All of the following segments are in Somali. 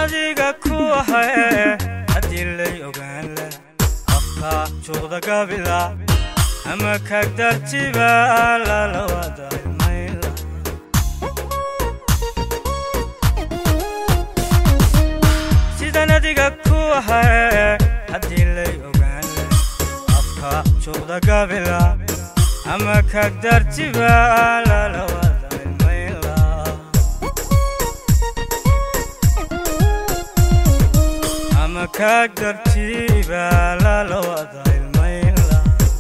adiga ku ahae haddii lay ogaan leh afka juuqda gabila ama kagdartiba lala wada ilmayla sidan adiga ku ahae haddii lay ogaan leh afka juuqda gabila ama kagdartiba lala wada ilmayla ama kagdartiba lala wada ilmayla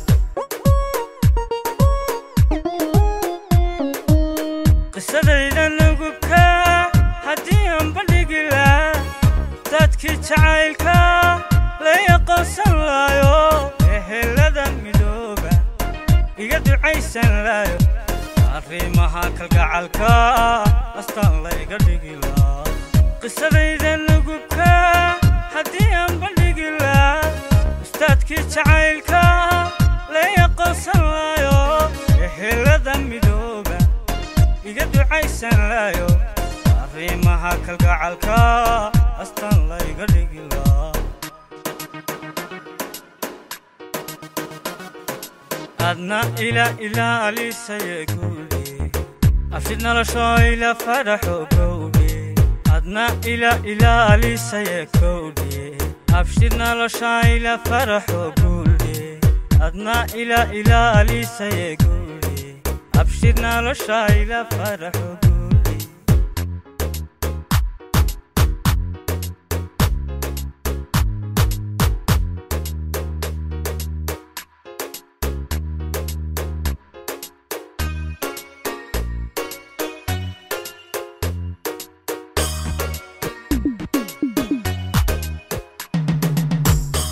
qisadayda nugubka haddii aan bandhigila dadkii jacaylka lay aqoonsan laayo ehelada midooba iga ducaysan laayo arrimaha kalgacalka astaan layga dhigila qisadayda nugubka haddii aan bandhigila ustaadkii jacaylka lay aqoonsan laayo ehelada midooba iga ducaysan laayo arrimaha kalgacalka astaan layga dhigila adna ila ilaalisaye guudhe afshid nolosho ila faraxo gowdhe adna ila ilaalisaye kowdhe afshid nolosha ila faraxo guudhe adna ila ilaalisaye guudhe abshid nolosha ila faraxo